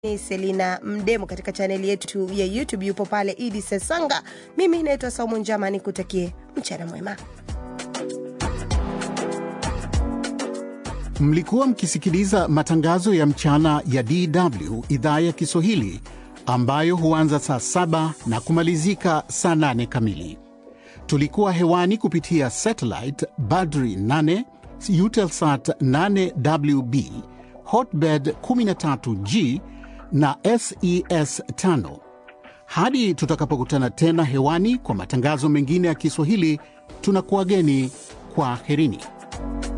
ni Selina Mdemo katika chaneli yetu ya YouTube, yupo pale Idi Sesanga. Mimi naitwa Saumu Njama, nikutakie mchana mwema. Mlikuwa mkisikiliza matangazo ya mchana ya DW idhaa ya Kiswahili ambayo huanza saa saba na kumalizika saa nane kamili. Tulikuwa hewani kupitia satellite Badri 8 Eutelsat 8WB Hotbird 13G na SES 5. Hadi tutakapokutana tena hewani kwa matangazo mengine ya Kiswahili, tunakuwageni kwa herini.